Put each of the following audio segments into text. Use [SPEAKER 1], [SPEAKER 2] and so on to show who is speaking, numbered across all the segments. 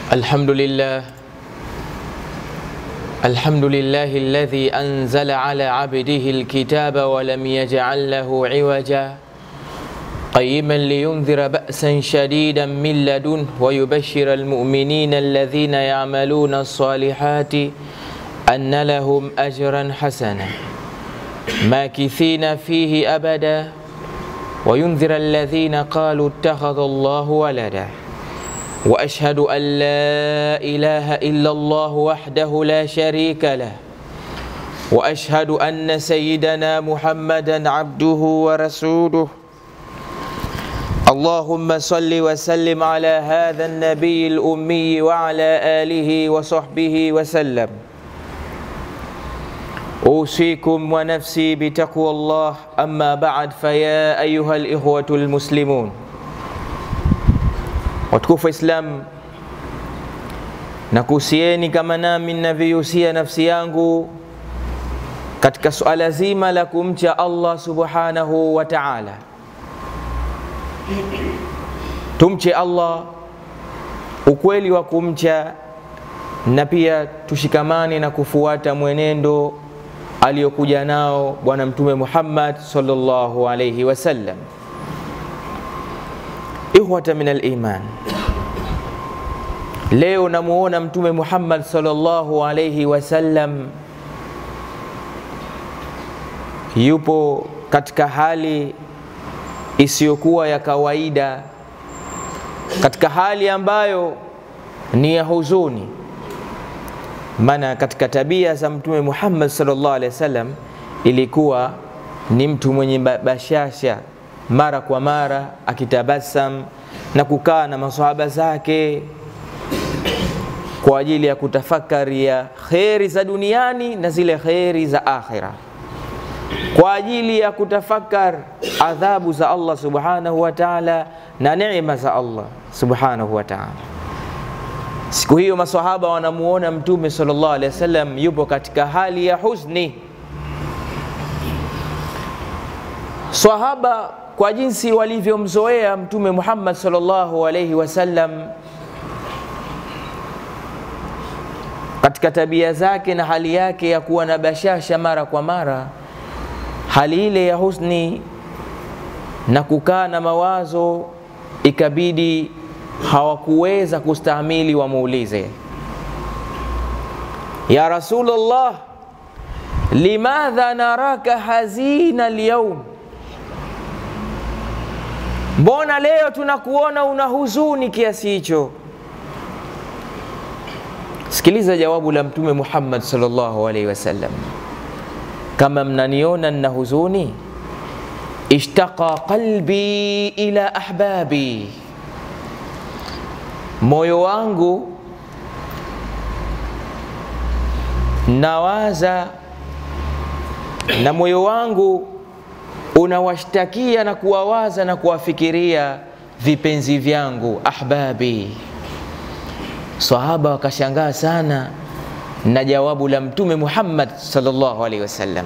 [SPEAKER 1] الحمد لله الحمد لله الذي أنزل على عبده الكتاب ولم يجعل له عوجا قيما لينذر بأسا شديدا من لدنه ويبشر المؤمنين الذين يعملون الصالحات أن لهم أجرا حسنا ماكثين فيه أبدا وينذر الذين قالوا اتخذ الله ولدا واشهد ان لا اله الا الله وحده لا شريك له واشهد ان سيدنا محمدا عبده ورسوله اللهم صل وسلم على هذا النبي الامي وعلى اله وصحبه وسلم اوصيكم ونفسي بتقوى الله اما بعد فيا ايها الاخوه المسلمون watukufu wa Islam, nakuhusieni kama nami ninavyoihusia nafsi yangu katika suala zima la kumcha Allah subhanahu wa ta'ala. Tumche Allah ukweli wa kumcha, na pia tushikamane na kufuata mwenendo aliyokuja nao Bwana Mtume Muhammad sallallahu alayhi wasallam. Ikhwata min aliman, leo namuona Mtume Muhammad sallallahu alayhi wasallam yupo katika hali isiyokuwa ya kawaida, katika hali ambayo ni ya huzuni. Maana katika tabia za Mtume Muhammad sallallahu alayhi wasallam ilikuwa ni mtu mwenye bashasha mara kwa mara akitabasam na kukaa na masahaba zake kwa ajili ya kutafakari ya kheri za duniani na zile kheri za akhira, kwa ajili ya kutafakar adhabu za Allah subhanahu wa ta'ala na neema za Allah subhanahu wa ta'ala. Siku hiyo masahaba wanamuona Mtume sallallahu alaihi wasallam yupo katika hali ya huzni. Sahaba kwa jinsi walivyomzoea Mtume Muhammad sallallahu alaihi wasallam katika tabia zake na hali yake ya kuwa na bashasha mara kwa mara, hali ile ya husni na kukaa na mawazo, ikabidi hawakuweza kustahimili, wamuulize ya Rasulullah, limadha naraka hazina alyawm Mbona leo tunakuona una huzuni kiasi hicho? Sikiliza jawabu la Mtume Muhammad sallallahu alaihi wasallam, kama mnaniona nina huzuni, ishtaqa qalbi ila ahbabi, moyo wangu nawaza na moyo wangu unawashtakia na kuwawaza na kuwafikiria vipenzi vyangu ahbabi. Sahaba wakashangaa sana na jawabu la Mtume Muhammad sallallahu alaihi wasallam,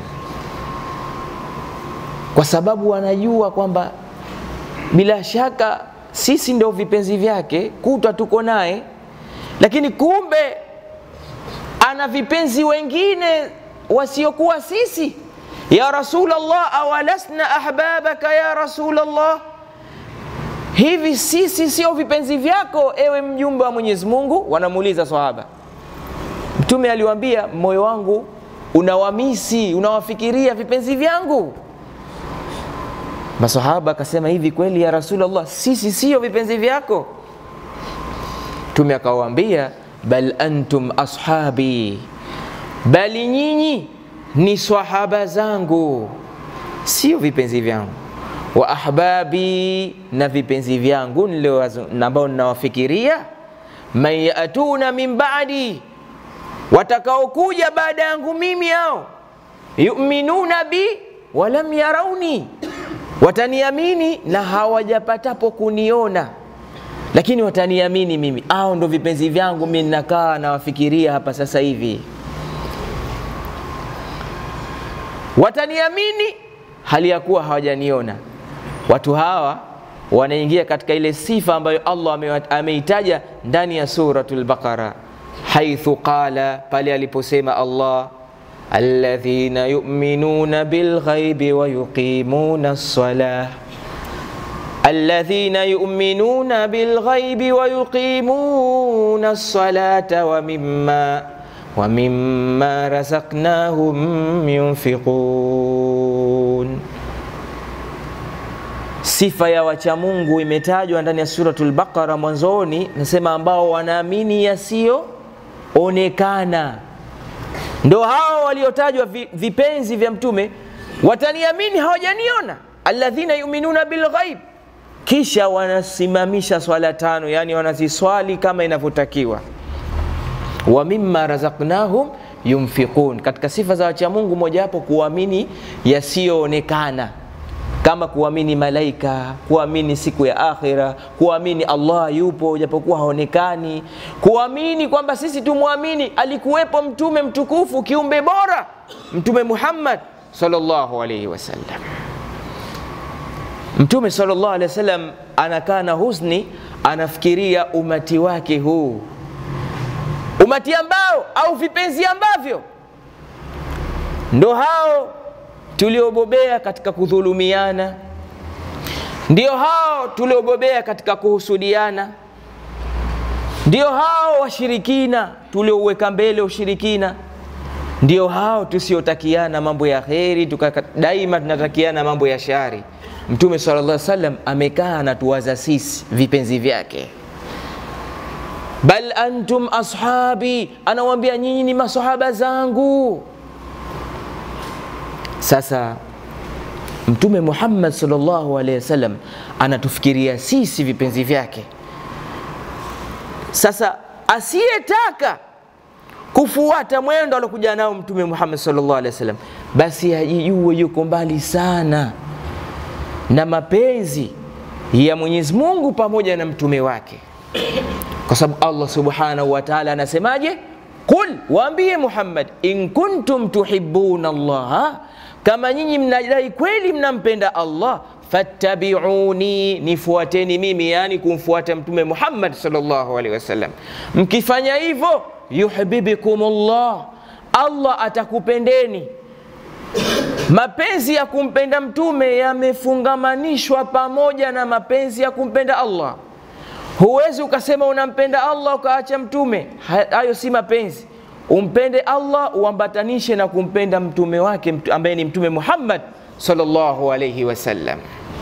[SPEAKER 1] kwa sababu wanajua kwamba bila shaka sisi ndio vipenzi vyake, kutwa tuko naye, lakini kumbe ana vipenzi wengine wasiokuwa sisi ya Rasulallah, awalasna ahbabaka ya Rasulallah, hivi sisi sio vipenzi vyako ewe mjumbe wa Mwenyezi Mungu? Wanamuuliza sahaba. Mtume aliwaambia, moyo wangu unawamisi, unawafikiria vipenzi vyangu. Masahaba akasema, hivi kweli ya Rasulallah, sisi sio vipenzi vyako? Mtume akawaambia, bal antum ashabi, bali nyinyi ni swahaba zangu, sio vipenzi vyangu. Wa ahbabi, na vipenzi vyangu ambao ninawafikiria. Man yatuna min ba'di, watakaokuja baada yangu mimi, hao yuminuna bi walam yarauni, wataniamini na hawajapatapo kuniona, lakini wataniamini mimi. Hao ndo vipenzi vyangu, mimi ninakaa nawafikiria hapa sasa hivi wataniamini hali ya kuwa hawajaniona. Watu hawa wanaingia katika ile sifa ambayo Allah ame- ameitaja ndani ya suratul Baqara, haithu qala, pale aliposema Allah alladhina yu'minuna bilghaibi wa yuqimuna as-salah الذين يؤمنون بالغيب ويقيمون الصلاة ومما ومما رزقناهم ينفقون Sifa ya wacha Mungu imetajwa ndani ya suratul Baqara mwanzoni, nasema ambao wanaamini yasiyoonekana, ndo hao waliotajwa vi- vipenzi vya Mtume, wataniamini hawajaniona, alladhina yuminuna bilghaib, kisha wanasimamisha swala tano, yani wanaziswali kama inavyotakiwa wa mimma razaqnahum yunfiqun. Katika sifa za wacha Mungu mojawapo kuamini yasiyoonekana kama kuamini malaika, kuamini siku ya akhira, kuamini Allah yupo japokuwa haonekani, kuamini kwamba sisi tumwamini alikuwepo mtume mtukufu kiumbe bora Mtume Muhammad sallallahu alaihi wasallam. Mtume sallallahu alaihi wasallam anakaa na huzuni, anafikiria umati wake huu umati ambao au vipenzi ambavyo ndo hao tuliobobea katika kudhulumiana, ndio hao tuliobobea katika kuhusudiana, ndio hao washirikina tuliouweka mbele ushirikina, ndio hao tusiotakiana mambo ya kheri, tuka daima tunatakiana mambo ya shari. Mtume sallallahu alaihi wasallam amekaa anatuwaza sisi vipenzi vyake bal antum ashabi, anawambia nyinyi ni masahaba zangu. Sasa Mtume Muhammad sallallahu alaihi wasallam anatufikiria sisi vipenzi vyake. Sasa asiyetaka kufuata mwendo alokuja nao Mtume Muhammad sallallahu alaihi wasallam, basi ajijue yuko mbali sana na mapenzi ya Mwenyezi Mungu pamoja na mtume wake kwa sababu Allah subhanahu wa ta'ala anasemaje? Qul, waambie Muhammad, in kuntum tuhibbuna Allah, kama nyinyi mnadai kweli mnampenda Allah, fattabiuni, nifuateni mimi, yani kumfuata mtume Muhammad sallallahu alaihi wasallam. Mkifanya hivyo, yuhibbikum Allah, Allah atakupendeni. Mapenzi ya kumpenda mtume yamefungamanishwa pamoja na mapenzi ya kumpenda Allah. Huwezi ukasema unampenda Allah ukaacha mtume, hayo si mapenzi. Umpende Allah uambatanishe na kumpenda mtume wake ambaye ni Mtume Muhammad sallallahu alayhi wasallam.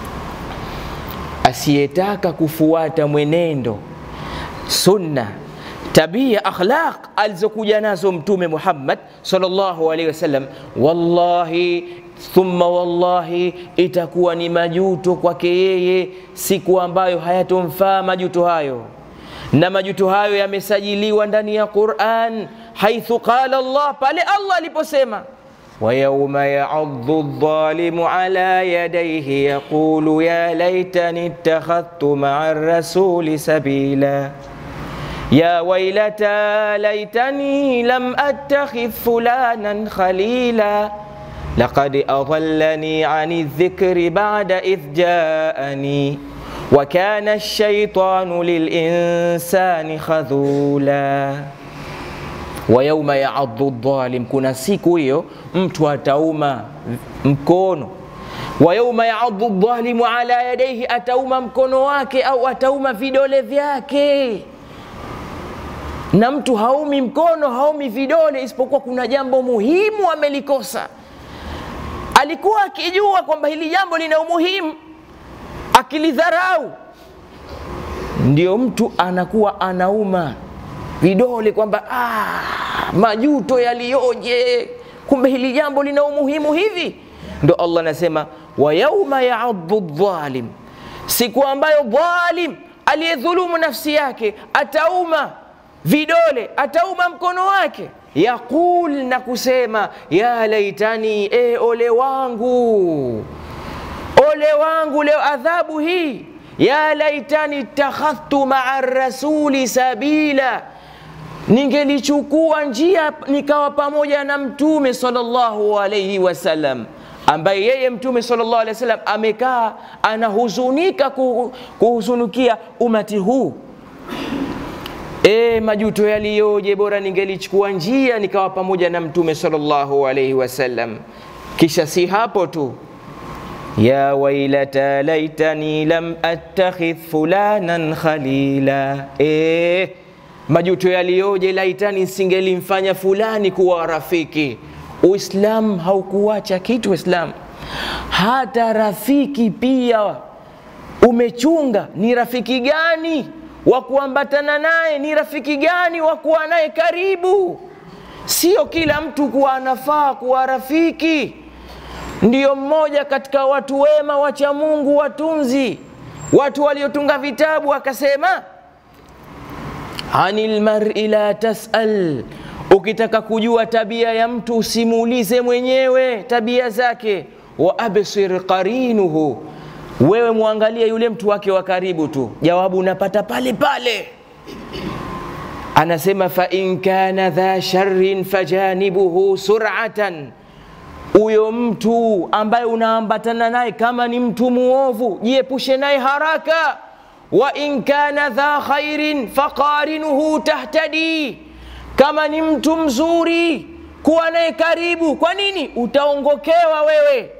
[SPEAKER 1] Asiyetaka kufuata mwenendo, sunna, tabia, akhlaq alizokuja nazo Mtume Muhammad sallallahu alayhi wasallam, wallahi thumma wallahi, itakuwa ni majuto kwake yeye siku ambayo hayatomfaa majuto hayo, na majuto hayo yamesajiliwa ndani ya Quran, haithu qala Allah, pale Allah aliposema wa yauma yaaddu dhalimu ala yadayhi yaqulu ya laitani ittakhadhtu maa rasuli sabila ya wailata laitani lam attakhidh fulanan khalila لقد أضلني عن الذكر بعد إذ جاءني وكان الشيطان للإنسان خذولا ويوم يعض الظالم kuna siku hiyo mtu atauma mkono wa yauma yaadhu dhalimu ala yadaihi, atauma mkono wake au atauma vidole vyake. Na mtu haumi mkono haumi vidole, isipokuwa kuna jambo muhimu amelikosa alikuwa akijua kwamba hili jambo lina umuhimu, akilidharau, ndio mtu anakuwa anauma vidole kwamba ah, majuto yaliyoje, kumbe hili jambo lina umuhimu hivi. Ndo Allah anasema wa yauma yaadhu dhalim, siku ambayo dhalim aliyedhulumu nafsi yake atauma vidole, atauma mkono wake yaqul na kusema ya laitani, e, ole wangu, ole wangu leo adhabu hii. Ya laitani ittakhadhtu maa rasuli sabila, ningelichukua njia nikawa pamoja na mtume sallallahu alayhi wasallam. ambaye yeye Mtume sallallahu alaihi wasallam amekaa anahuzunika kuhuzunikia umati huu. E, majuto yaliyoje! Bora ningelichukua njia nikawa pamoja na Mtume sallallahu alaihi wasallam. Kisha si hapo tu, ya wailata laitani lam attakhidh fulanan khalila. E, majuto yaliyoje! Laitani singelimfanya fulani kuwa rafiki. Uislamu haukuacha kitu. Uislamu hata rafiki pia umechunga. Ni rafiki gani wa kuambatana naye? Ni rafiki gani wa kuwa naye karibu? Sio kila mtu kuwa anafaa kuwa rafiki. Ndiyo mmoja katika watu wema wacha Mungu, watunzi, watu waliotunga vitabu, akasema anil mar'i la tasal Ukitaka kujua tabia ya mtu usimuulize mwenyewe tabia zake. wa absir qarinuhu, wewe muangalie yule mtu wake wa karibu tu, jawabu unapata pale pale. Anasema fa in kana dha sharrin fajanibuhu sur'atan, huyo mtu ambaye unaambatana naye kama ni mtu muovu, jiepushe naye haraka. wa in kana dha khairin faqarinuhu tahtadi kama ni mtu mzuri kuwa naye karibu. Kwa nini? Utaongokewa wewe,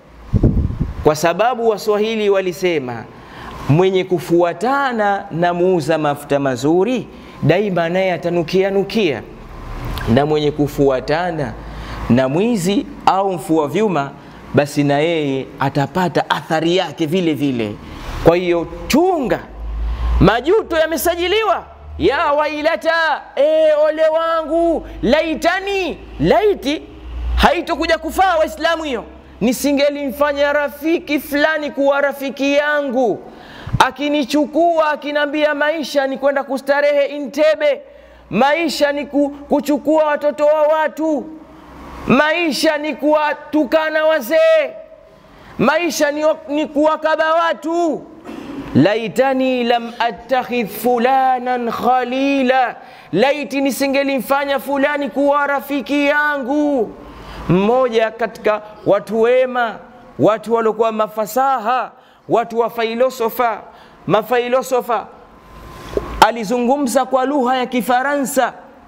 [SPEAKER 1] kwa sababu Waswahili walisema mwenye kufuatana na muuza mafuta mazuri daima naye atanukia nukia, na mwenye kufuatana na mwizi au mfua vyuma, basi na yeye atapata athari yake vile vile. Kwa hiyo chunga, majuto yamesajiliwa ya wailata, e, ole wangu, laitani, laiti haitokuja kufaa Waislamu hiyo, nisingelimfanya rafiki fulani kuwa rafiki yangu, akinichukua akinambia maisha ni kwenda kustarehe Intebe, maisha ni kuchukua watoto wa watu, maisha ni kuwatukana wazee, maisha ni, ni kuwakaba watu laitani lam attakhidh fulanan khalila, laiti nisingelimfanya fulani kuwa rafiki yangu. Mmoja katika watu wema, watu waliokuwa mafasaha, watu wa filosofa, mafilosofa, alizungumza kwa lugha ya Kifaransa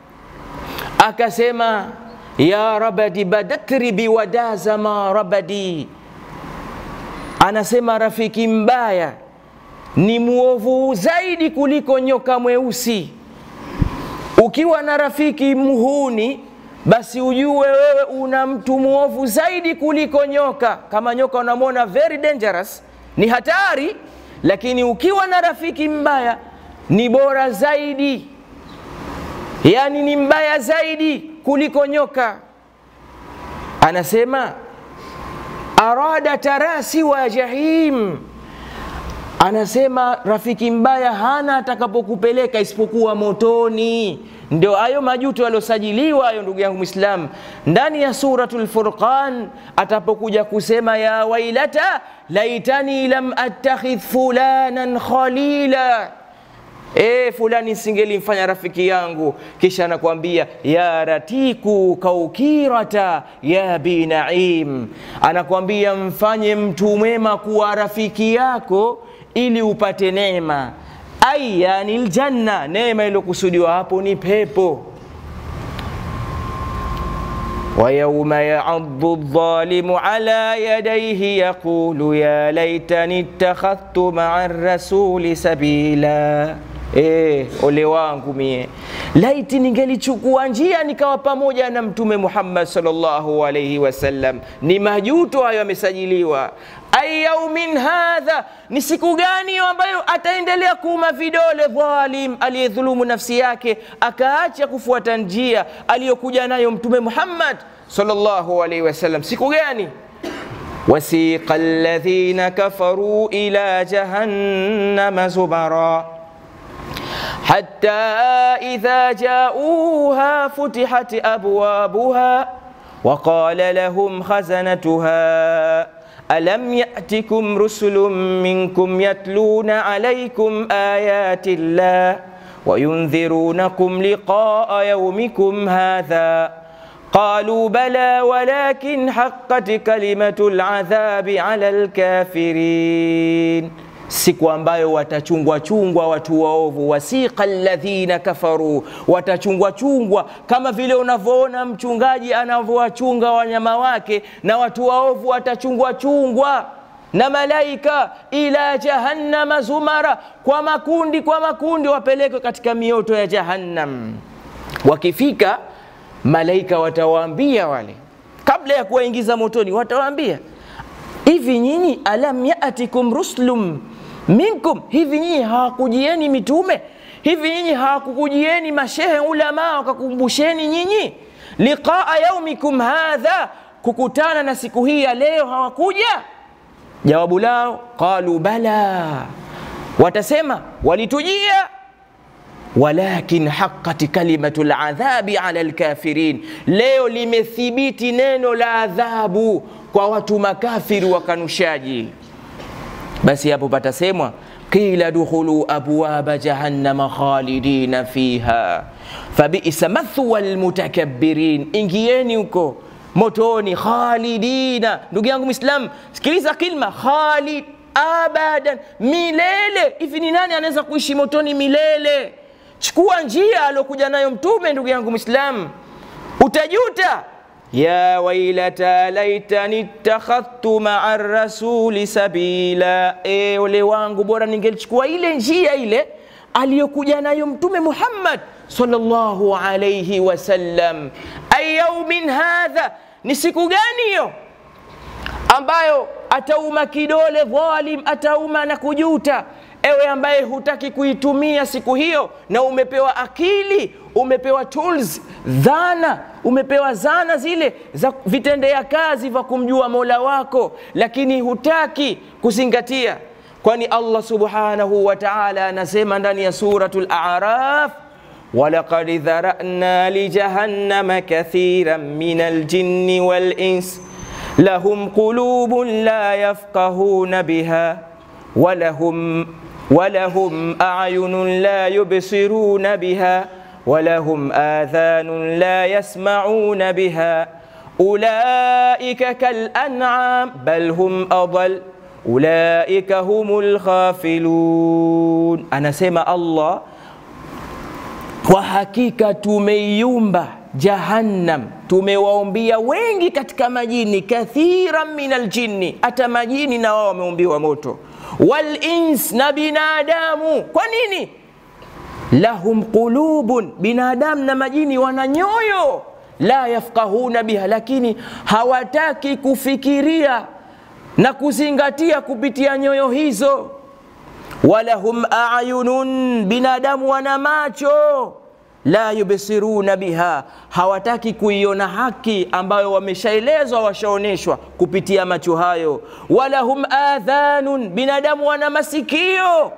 [SPEAKER 1] akasema, ya rabadi badatri biwadaza ma rabadi, anasema rafiki mbaya ni mwovu zaidi kuliko nyoka mweusi. Ukiwa na rafiki mhuni, basi ujue wewe una mtu mwovu zaidi kuliko nyoka. Kama nyoka unamwona very dangerous, ni hatari, lakini ukiwa na rafiki mbaya ni bora zaidi, yaani ni mbaya zaidi kuliko nyoka. Anasema arada tarasi wa jahim anasema rafiki mbaya hana atakapokupeleka isipokuwa motoni. Ndio hayo majuto yaliyosajiliwa hayo, ndugu yangu Mwislamu, ndani ya Suratul Furqan atapokuja kusema ya wailata laitani lam attakhidh fulanan khalila, e, fulani singelimfanya rafiki yangu. Kisha anakuambia ya ratiku kaukirata ya bi naim, anakuambia mfanye mtu mwema kuwa rafiki yako ili upate neema ai yani ljanna, neema iliyokusudiwa hapo ni pepo. wa yauma yaaddu dhalimu ala yadayhi yaqulu ya laitani ittakhadhtu maa rasuli sabila. E, ole wangu mie, laiti ningelichukua njia nikawa pamoja na Mtume Muhammad sallallahu alaihi wasallam. Ni majuto hayo yamesajiliwa. Ay yaumin hadha, ni siku gani ambayo ataendelea kuuma vidole dhalim, aliyedhulumu nafsi yake akaacha kufuata njia aliyokuja nayo Mtume Muhammad sallallahu alaihi wasallam. Siku gani? wasiqa alladhina kafaru ila jahannama zubara hatta idha jauha futihat abwabuha wa qala lahum khazanatuha alam ya'tikum rusulun minkum yatluna alaykum ayati llah wa yundhirunakum liqa'a yawmikum hadha qalu bala walakin haqqat kalimatu ladhabi ala lkafirin siku ambayo watachungwa chungwa watu waovu, wasiqa alladhina kafaru, watachungwa chungwa kama vile unavyoona mchungaji anavyowachunga wanyama wake, na watu waovu watachungwa chungwa na malaika ila jahannama zumara, kwa makundi kwa makundi, wapelekwe katika mioto ya Jahannam. Wakifika malaika watawaambia wale, kabla ya kuwaingiza motoni, watawaambia hivi, nyinyi alam yatikum rusulum minkum, hivi nyinyi hawakujieni mitume? Hivi nyinyi hawakukujieni mashehe ulama wakakumbusheni nyinyi liqaa yaumikum hadha, kukutana na siku hii ya leo, hawakuja? Jawabu lao qalu bala, watasema walitujia, walakin haqqat kalimatu ladhabi ala lkafirin, leo limethibiti neno la adhabu kwa watu makafiri wakanushaji. Basi hapo patasemwa qila dukhulu abwaba jahannama khalidina fiha fabisa mathwa lmutakabbirin, ingieni huko motoni khalidina. Ndugu yangu Muislam, sikiliza kilma khalid, abadan, milele. Hivi ni nani anaweza kuishi motoni milele? Chukua njia aliokuja nayo Mtume, ndugu yangu Muislam, utajuta. ya wailata laitani ittakhadhtu maa rasuli sabila, e, ole wangu, bora ningelichukua ile njia ile aliyokuja nayo Mtume Muhammad sallallahu alayhi wasallam. Ayaumin hadha, ni siku gani hiyo ambayo atauma kidole dhalim, atauma na kujuta. Ewe ambaye hutaki kuitumia siku hiyo, na umepewa akili, umepewa tools, dhana, umepewa zana zile za vitendea kazi vya kumjua mola wako, lakini hutaki kuzingatia, kwani Allah subhanahu wa ta'ala anasema ndani ya suratul A'raf walaqad dharana lijahannama kathiran min aljinni wal ins lahum qulubun la yafqahuna biha walahum walahum a'yunun la yubsiruna biha walahum adhanun la yasma'una biha ulaika kal an'am bal hum adall ulaika humul ghafilun. Anasema Allah kwa hakika tumeiumba Jahannam, tumewaombia wengi katika majini, kathiran min aljinni, hata majini na wao wameumbiwa moto, wal ins, na binadamu. Kwa nini? lahum qulubun, binadamu na majini wana nyoyo, la yafqahuna biha, lakini hawataki kufikiria na kuzingatia kupitia nyoyo hizo. Walahum ayunun, binadamu wana macho la yubsiruna biha, hawataki kuiona haki ambayo wameshaelezwa, washaoneshwa kupitia macho hayo. Walahum adhanun, binadamu wana masikio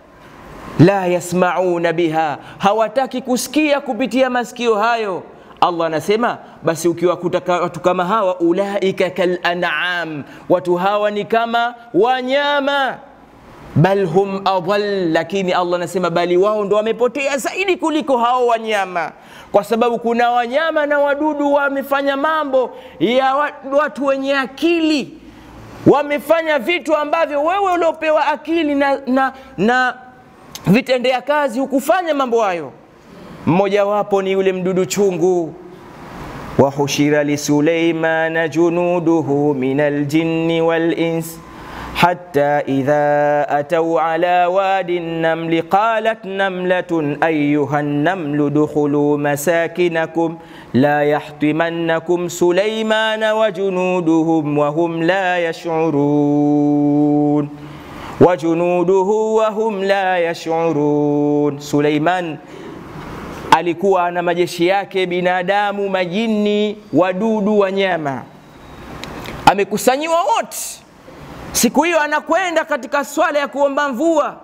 [SPEAKER 1] la yasmauna biha, hawataki kusikia kupitia masikio hayo. Allah anasema basi, ukiwakuta watu kama hawa, ulaika kal an'am, watu hawa ni kama wanyama bal hum adall, lakini Allah anasema bali wao ndo wamepotea zaidi kuliko hao wanyama, kwa sababu kuna wanyama na wadudu wamefanya mambo ya watu wenye akili, wamefanya vitu ambavyo wewe uliopewa akili na, na, na vitendea kazi hukufanya mambo hayo. Mmojawapo ni yule mdudu chungu, wahushira lisuleimana junuduhu min aljinni wal ins حتى إذا أتوا على واد النمل قالت نملة أيها النمل ادخلوا مساكنكم لا يحطمنكم سليمان وجنودهم وهم لا يشعرون وجنوده وهم لا يشعرون سليمان alikuwa na majeshi yake binadamu, majini, wadudu, wanyama, amekusanyiwa wote Siku hiyo anakwenda katika swala ya kuomba mvua,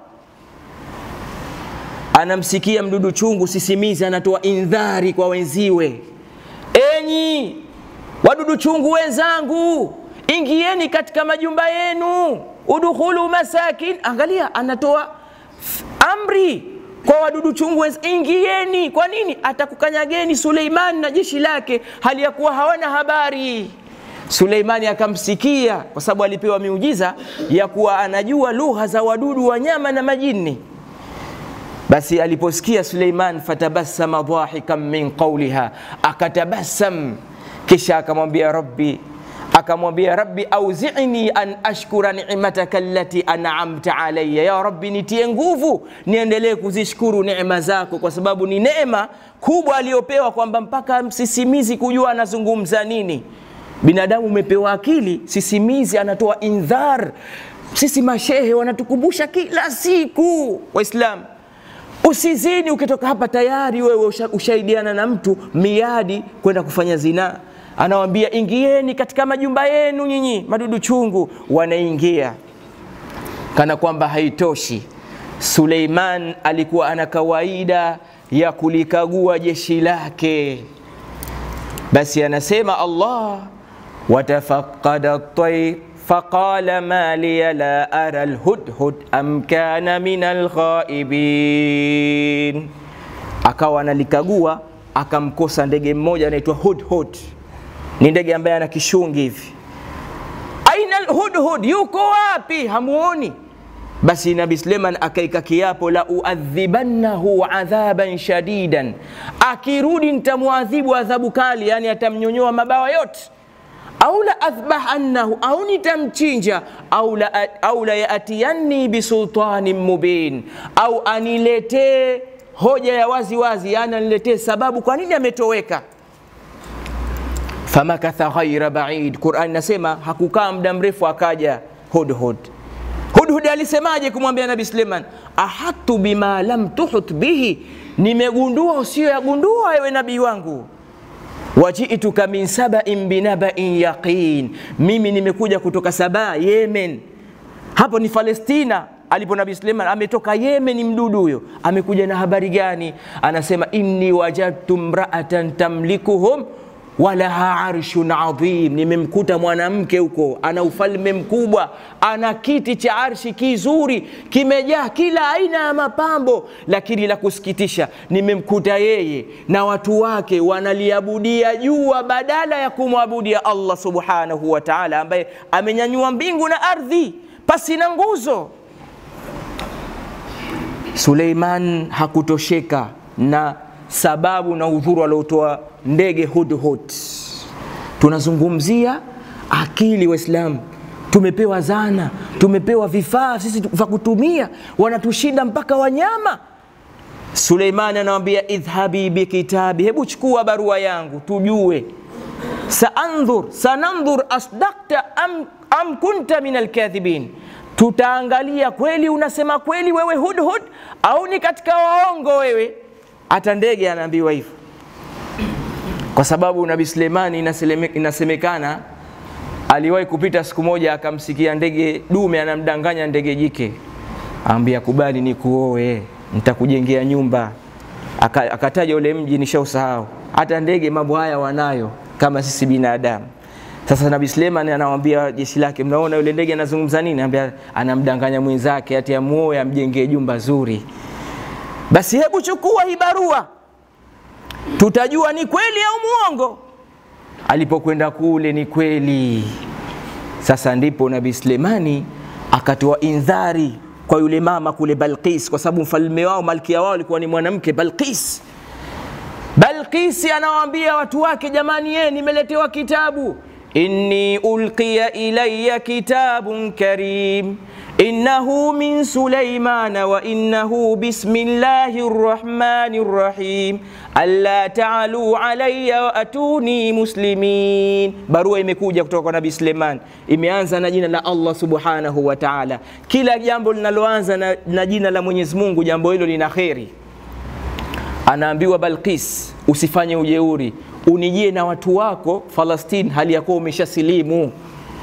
[SPEAKER 1] anamsikia mdudu chungu sisimizi anatoa indhari kwa wenziwe, enyi wadudu chungu wenzangu, ingieni katika majumba yenu, udkhulu masakin. Angalia, anatoa amri kwa wadudu chungu, ingieni. Kwa nini? Atakukanyageni Suleimani na jeshi lake, hali ya kuwa hawana habari. Suleimani akamsikia kwa sababu alipewa miujiza ya kuwa anajua lugha za wadudu, wanyama na majini. Basi aliposikia Suleiman, fatabassama dhahikan min qawliha, akatabasam, kisha akamwambia rabbi akamwambia rabbi auzini an ashkura ni'mataka allati an'amta alayya, ya rabbi nitie nguvu niendelee kuzishukuru neema zako, kwa sababu ni neema kubwa aliyopewa kwamba mpaka msisimizi kujua anazungumza nini. Binadamu umepewa akili, sisimizi anatoa indhar. Sisi mashehe wanatukumbusha kila siku, Waislamu usizini. Ukitoka hapa tayari wewe usha, ushaidiana na mtu miadi kwenda kufanya zinaa anawambia ingieni katika majumba yenu nyinyi madudu chungu. Wanaingia kana kwamba haitoshi. Suleiman alikuwa ana kawaida ya kulikagua jeshi lake, basi anasema Allah, watafaqada at-tayr faqala ma liya la ara al-hudhud am kana min al-ghaibin, akawa analikagua akamkosa ndege mmoja anaitwa hudhud ni ndege ambaye ana kishungi hivi. Aina alhudhud, yuko wapi? Hamuoni? Basi Nabi Suleiman akaika kiapo, la uadhibannahu adhaban shadidan, akirudi nitamwadhibu adhabu kali, yani atamnyonyoa mabawa yote, au la athbahannahu, au nitamchinja, au la, au la yatiyanni bisultanin mubin, au aniletee hoja ya wazi wazi, yani aniletee sababu kwa nini ametoweka famakatha ghaira baid. Qurani inasema hakukaa muda mrefu, akaja Hudhud. Hudhud alisemaje kumwambia Nabi Suleiman? ahatu bima lam tuhut bihi, nimegundua usiyoyagundua ewe nabii wangu. wajituka min sabain binabain yaqin, mimi nimekuja kutoka Saba, Yemen. Hapo ni Palestina alipo Nabii Suleiman ametoka Yemen. Mdudu huyo amekuja na habari gani? Anasema inni wajadtu mraatan tamlikuhum walaha arshun adhim, nimemkuta mwanamke huko ana ufalme mkubwa, ana kiti cha arshi kizuri kimejaa kila aina ya mapambo, lakini la kusikitisha, nimemkuta yeye na watu wake wanaliabudia jua badala ya kumwabudia Allah subhanahu wa ta'ala, ambaye amenyanyua mbingu na ardhi pasi na nguzo. Suleiman hakutosheka na sababu na udhuru aliotoa ndege Hudhud. Tunazungumzia akili, Waislamu tumepewa zana, tumepewa vifaa sisi vya kutumia, wanatushinda mpaka wanyama. Suleimani anawambia idhhabi bikitabi, hebu chukua barua yangu tujue. Saandhur, sanandhur asdakta am, am kunta min alkadhibin, tutaangalia kweli unasema kweli wewe Hudhud au ni katika waongo wewe. Hata ndege anaambiwa hivyo kwa sababu Nabii Suleimani inasemekana aliwahi kupita siku moja akamsikia ndege dume anamdanganya ndege jike, ambia kubali ni kuoe, nitakujengea nyumba. Akataja ule mji, nishausahau. Hata ndege mambo haya wanayo kama sisi binadamu. Sasa Nabii Suleiman anawambia jeshi lake, mnaona yule ndege anazungumza nini? Anambia anamdanganya mwenzake ati amuoe amjengee jumba zuri. Basi hebu chukua hii barua tutajua ni kweli au muongo. Alipokwenda kule ni kweli. Sasa ndipo Nabii Sulemani akatoa indhari kwa yule mama kule Balqis, kwa sababu mfalme wao malkia wao alikuwa ni mwanamke Balqis. Balqisi anawaambia watu wake, jamani, ye nimeletewa kitabu, inni ulqiya ilayya kitabun karim innahu min sulaimana wa innahu bismillahi rrahmani rrahim alla taalu alayya wa atuni muslimin. Barua imekuja kutoka kwa Nabii Suleiman, imeanza na jina la Allah subhanahu wa ta'ala. Kila jambo linaloanza na, na jina la Mwenyezi Mungu, jambo hilo lina kheri. Anaambiwa Balqis, usifanye ujeuri, unijie na watu wako Falastini hali ya kuwa umeshasilimu.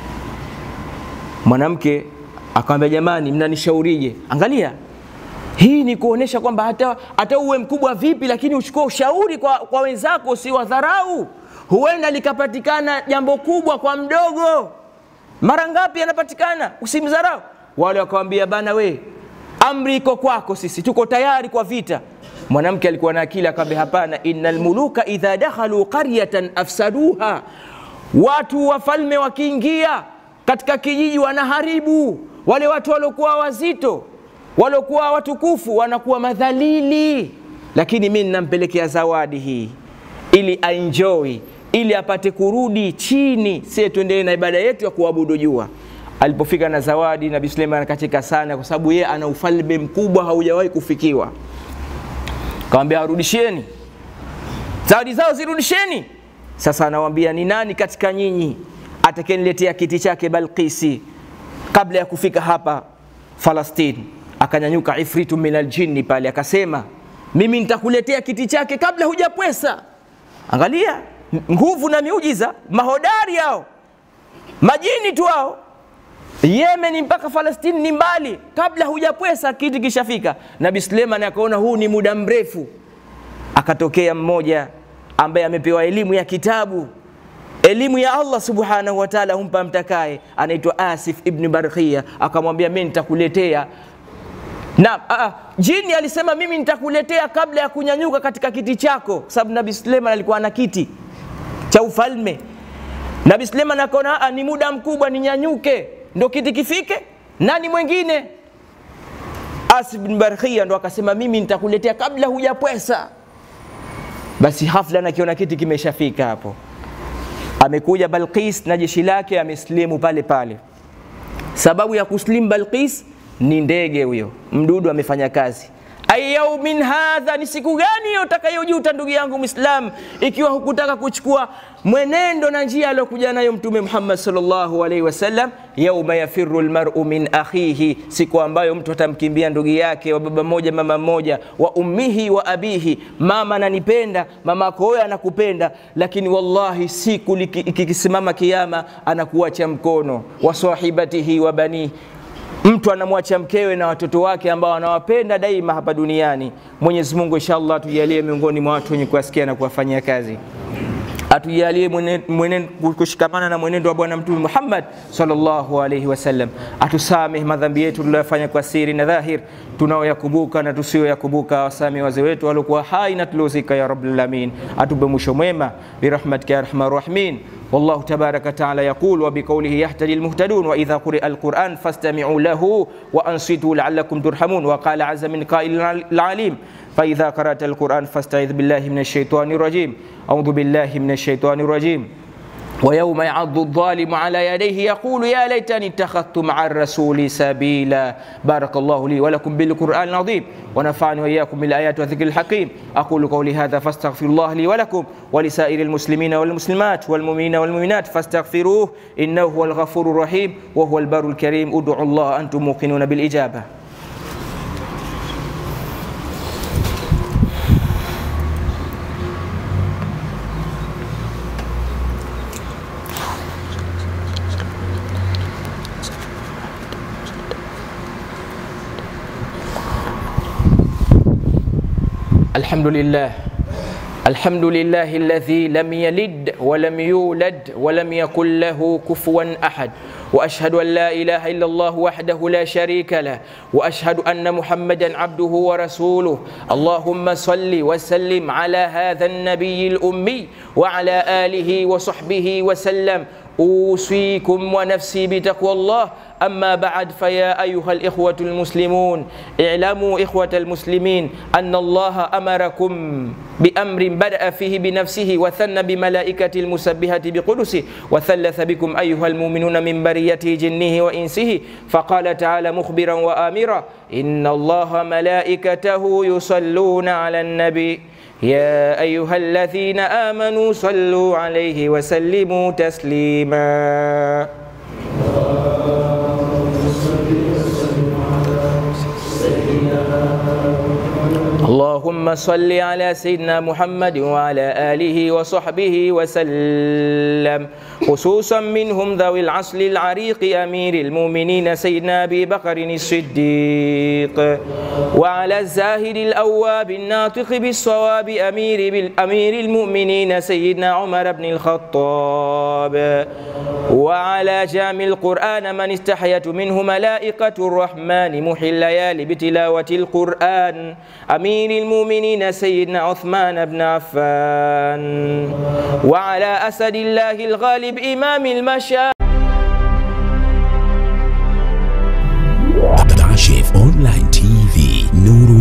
[SPEAKER 1] Mwanamke akamwambia jamani, mnanishaurije? Angalia, hii ni kuonesha kwamba hata, hata uwe mkubwa vipi, lakini uchukue ushauri kwa, kwa wenzako, usiwadharau. Huenda likapatikana jambo kubwa kwa mdogo. Mara ngapi anapatikana? Usimdharau. Wale wakawambia bana, we amri iko kwako, sisi tuko tayari kwa vita. Mwanamke alikuwa na akili, akamwambia hapana, innal muluka idha dakhalu qaryatan afsaduha, watu wafalme wakiingia katika kijiji wanaharibu. Wale watu waliokuwa wazito, waliokuwa watukufu, wanakuwa madhalili. Lakini mimi ninampelekea zawadi hii ili aenjoy, ili apate kurudi chini, sie tuendelee na ibada yetu ya kuabudu jua. Alipofika na zawadi, Nabii Suleiman akacheka sana, kwa sababu yeye ana ufalme mkubwa haujawahi kufikiwa. Kawambia warudisheni zawadi zao, zirudisheni. Sasa anawaambia ni nani katika nyinyi atakayeniletea kiti chake Balqisi kabla ya kufika hapa Falastini? Akanyanyuka ifritu min aljinni pale akasema, mimi nitakuletea kiti chake kabla hujapwesa. Angalia nguvu na miujiza, mahodari hao, majini tu hao. Yemen mpaka Falastini ni mbali, kabla hujapwesa kiti kishafika. Nabii Suleiman akaona huu ni muda mrefu, akatokea mmoja ambaye amepewa elimu ya kitabu elimu ya Allah subhanahu wa ta'ala humpa mtakaye, anaitwa Asif ibn Barkhia, akamwambia mimi nitakuletea na uh, jini alisema mimi nitakuletea kabla ya kunyanyuka katika kiti chako, sababu Nabii Suleiman alikuwa na kiti cha ufalme. Nabii Suleiman akaona ni muda mkubwa, ninyanyuke ndo kiti kifike. Nani mwingine? Asif ibn Barkhia ndo akasema mimi nitakuletea kabla hujapwesa. Basi hafla nakiona kiti kimeshafika hapo amekuja Balqis na jeshi lake, ameslimu pale pale. Sababu ya kuslimu Balqis ni ndege huyo, mdudu amefanya kazi. Ayaumin hadha, ni siku gani hiyo utakayojuta ndugu yangu Muislam, ikiwa hukutaka kuchukua mwenendo na njia aliyokuja nayo Mtume Muhammad sallallahu alaihi wasallam. Yauma yafiru lmaru min akhihi, siku ambayo mtu atamkimbia ndugu yake wa baba moja mama moja, wa ummihi wa abihi. Mama ananipenda, mama yako wewe anakupenda, lakini wallahi siku ikisimama kiyama anakuacha mkono, wa sahibatihi wa banihi mtu anamwacha mkewe na watoto wake ambao anawapenda daima hapa duniani. Mwenyezi Mungu inshallah atujalie miongoni mwa watu wenye kuwasikia na kuwafanyia kazi, atujalie kushikamana na mwenendo wa Bwana Mtume Muhammad sallallahu alaihi wasallam, atusamehe madhambi yetu tuliyofanya kwa siri na dhahir, tunaoyakumbuka na tusiyoyakumbuka, wasamehe wazee wetu waliokuwa hai na tuliozika, ya rabbal alamin, atupe mwisho mwema birahmatika ya arhamar rahimin. والله تبارك وتعالى يقول وبقوله يهتدي المهتدون وإذا قرئ القرآن فاستمعوا له وأنصتوا لعلكم ترحمون وقال عز من قائل العليم فإذا قرأت القرآن فاستعذ بالله من الشيطان الرجيم أعوذ بالله من الشيطان الرجيم ويوم يعض الظالم على يديه يقول يا ليتني اتخذت مع الرسول سبيلا بارك الله لي ولكم بالقرآن العظيم ونفعني وإياكم بالآيات والذكر الحكيم أقول قولي هذا فاستغفر الله لي ولكم ولسائر المسلمين والمسلمات والمؤمنين والمؤمنات فاستغفروه إنه هو الغفور الرحيم وهو البر الكريم ادعوا الله أنتم موقنون بالإجابة الحمد لله الحمد لله الذي لم يلد ولم يولد ولم يكن له كفوا احد واشهد ان لا اله الا الله وحده لا شريك له واشهد ان محمدا عبده ورسوله اللهم صل وسلم على هذا النبي الامي وعلى اله وصحبه وسلم اوصيكم ونفسي بتقوى الله أما بعد فيا أيها الإخوة المسلمون اعلموا إخوة المسلمين أن الله أمركم بأمر بدأ فيه بنفسه وثنى بملائكة المسبحة بقدسه وثلث بكم أيها المؤمنون من بريته جنه وإنسه فقال تعالى مخبرا وآمرا إن الله ملائكته يصلون على النبي يا أيها الذين آمنوا صلوا عليه وسلموا تسليما
[SPEAKER 2] سيدنا
[SPEAKER 1] اللهم صل على سيدنا محمد وعلى آله وصحبه وسلم خصوصا منهم ذوي العصر العريق أمير المؤمنين سيدنا أبي بكر الصديق وعلى الزاهد الأواب الناطق بالصواب أمير بالأمير المؤمنين سيدنا عمر بن الخطاب وعلى جامع القرآن من استحيت منه ملائكة الرحمن محي الليالي بتلاوة القرآن أمير المؤمنين سيدنا عثمان بن عفان وعلى أسد الله الغالب إمام المشايخ
[SPEAKER 2] Kashif Online TV, Nuru